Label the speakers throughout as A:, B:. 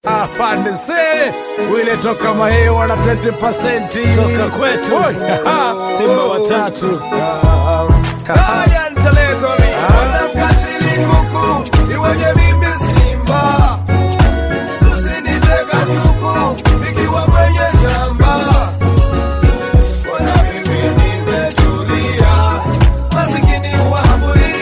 A: Afande Sele wile toka mahewa na 20% toka kwetu Simba watatu
B: Haya nitaletwa mimi. Wanamkatili kuku, iweje mimi Simba? Usiniteka suku, nikiwa mwenye shamba. Mbona mimi nimetulia, masikini wafuli.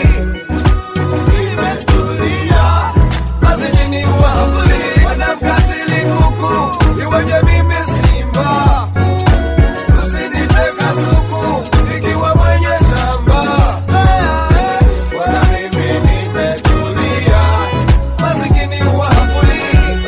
B: Nimetulia, masikini wafuli. Wanamkatili kuku, iweje mimi Simba? Usiniteka suku, nikiwa mwenye shamba. Wala mimi nimetulia, masikini wafuli.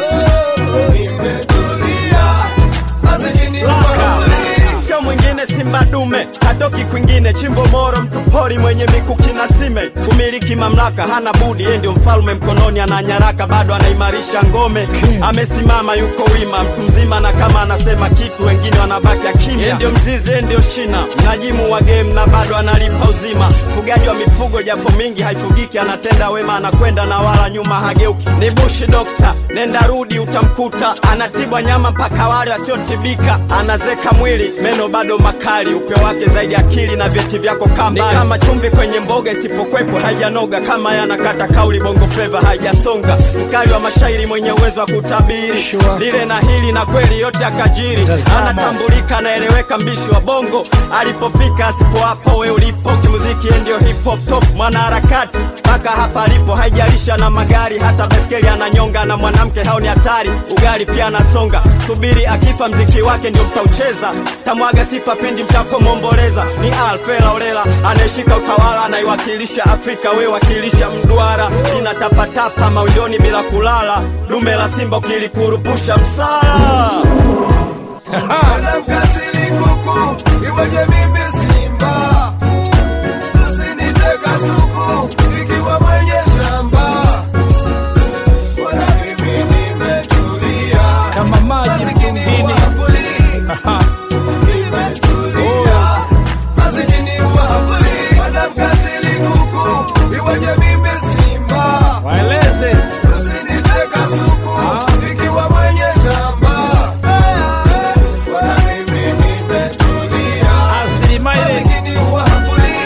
B: Nimetulia, masikini wafuli.
C: sio mwingine simba dume hatoki kwingine chimbo moro mtu pori mwenye mikuki na sime kumiliki mamlaka hana budi yeye ndio mfalme mkononi ana nyaraka bado anaimarisha ngome amesimama yuko wima mtu mzima na kama anasema kitu wengine wanabaki akimya yeye ndio mzizi yeye ndio shina mnajimu wa game na bado analipa uzima mfugaji wa mifugo japo mingi haifugiki anatenda wema anakwenda na wala nyuma hageuki ni bushi dokta nenda rudi utamkuta anatibwa nyama mpaka wale wasiotibika anazeka mwili meno bado makali upeo wake zaidi akili na vyeti vyako kamba ni kama chumvi kwenye mboga isipokwepo haijanoga kama yanakata kauli bongo fleva haijasonga mkali wa mashairi mwenye uwezo wa kutabiri
A: Sure.
C: lile na hili na kweli yote akajiri
A: Tazama.
C: anatambulika anaeleweka mbishi wa bongo alipofika asipo hapo we ulipo kimuziki yeye ndio hip hop top mwanaharakati mpaka hapa alipo haijalisha na magari hata beskeli ananyonga na mwanamke hao ni hatari ugali pia anasonga subiri akifa mziki wake ndio mtaucheza tamwaga sifa pindi mtapomwomboleza ni alfela olela anayeshika utawala anaiwakilisha afrika we wakilisha mduara linatapatapa mawindoni bila kulala dume la simba ukilikurupusha msala
B: Wanamkatili kuku, iweje mimi Simba? Usiniteka suku, nikiwa mwenye shamba. Wala mimi nimetulia,
A: kama maji
B: masikini
A: mtungini
B: wafuli. Nimetulia, masikini wafuli. Wanamkatili kuku, iweje mimi Simba?
A: waeleze
B: Usiniteka suku, nikiwa mwenye shamba. Wala mimi nimetulia,
A: asilimali
B: masikini wafuli.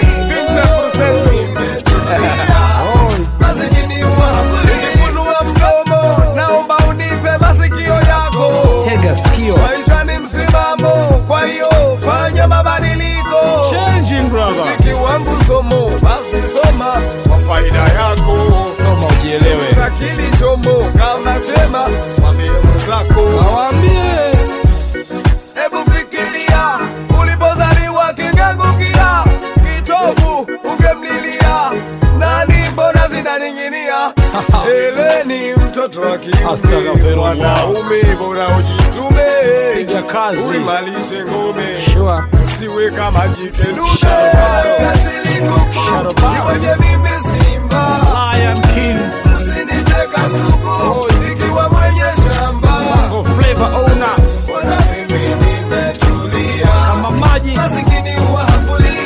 B: Nimetulia, masikini wafuli. Nikifunua mdomo, naomba unipe masikio yako.
A: tega sikio
B: Maisha ni msimamo, kwa hiyo fanya mabadiliko.
A: changing brother
B: Muziki wangu somo, basi soma kwa faida yako.
A: soma ujielewe
B: Akili chomo kama chema, mwambie mwenzako.
A: waambie
B: Hebu fikiria ulipozaliwa kingangukia kitovu ungemlilia nani, mbona zinaning'inia? Eleni mtoto wa kiume,
A: Astaghfirullah.
B: mwanaume bora ujitume,
A: piga kazi
B: uimalishe ngome
A: sure
B: siwe kama jike dume.
A: Sharobaro.
B: Kasili kuku,
A: Sharobaro.
B: iweje mimi Simba?
A: Lion King
B: Usiniteka suku, nikiwa mwenye shamba.
A: Bongo Flavor owner
B: Mbona mimi nimetulia?
A: kama maji
B: Masikini wafuli,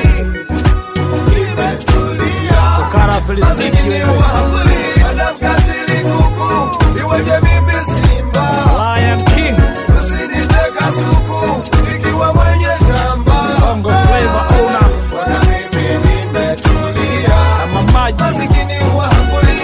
B: nimetulia.
A: kara felicity
B: Masikini
A: wewe
B: wafuli, wanamkatili kuku, iweje mimi Simba?
A: Lion King
B: Usiniteka suku, nikiwa mwenye shamba.
A: Bongo Flavor owner
B: Mbona mimi nimetulia?
A: kama maji
B: Masikini wafuli,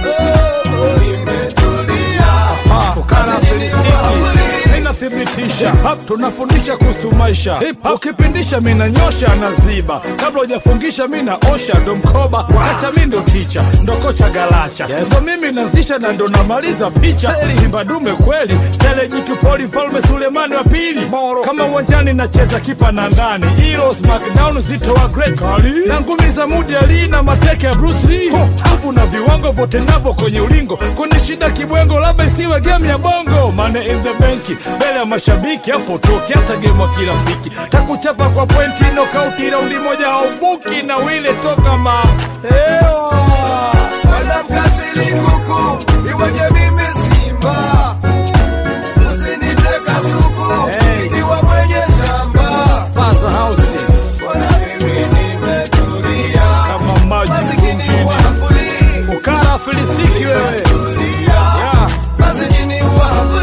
B: nimetulia.
A: Ah, kara felicity inathibitisha tunafundisha kuhusu maisha ukipindisha minanyosha naziba kabla hujafungisha mi naosha ndo mkoba acha mi ndo ticha ndo kocha galacha ndo mimi nazisha na ndo namaliza picha simba dume kweli sele jitu poli mfalme sulemani wa pili kama uwanjani nacheza kipa na ndani ilo smackdown zito wa great kali na ngumi za mudi ali na mateke ya bruce lee afu na viwango vote navo kwenye ulingo kuni shida kibwengo labda isiwe game ya bongo mane in the benki mbele ya mashabiki hapo toki hata game wa kirafiki takuchapa kwa pointi nokauti raundi moja hauvuki na wile toka ma Ewa.
B: Wanamkatili kuku, iweje mimi Simba? Usiniteka suku,
A: Hey.
B: nikiwa mwenye shamba.
A: Faza House
B: Mbona mimi nimetulia?
A: kama maji
B: Masikini
A: mtungini
B: wafuli,
A: ukara filisiki wewe
B: tulia.
A: yeah.
B: Masikini wafuli,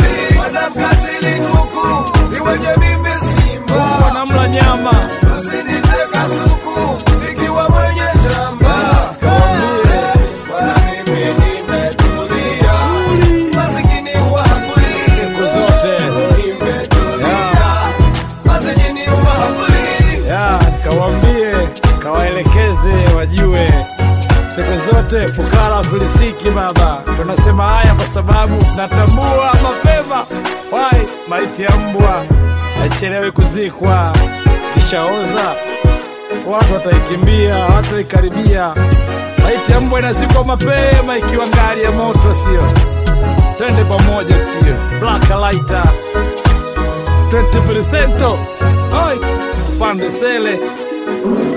A: baba. Tunasema haya kwa sababu natambua mapema wai maiti ya mbwa haichelewi kuzikwa, kishaoza watu wataikimbia, watu wataikaribia. Maiti ya mbwa inazikwa mapema ikiwa ngali ya moto, sio? Twende pamoja, sio? Black lighter 20% oi pande sele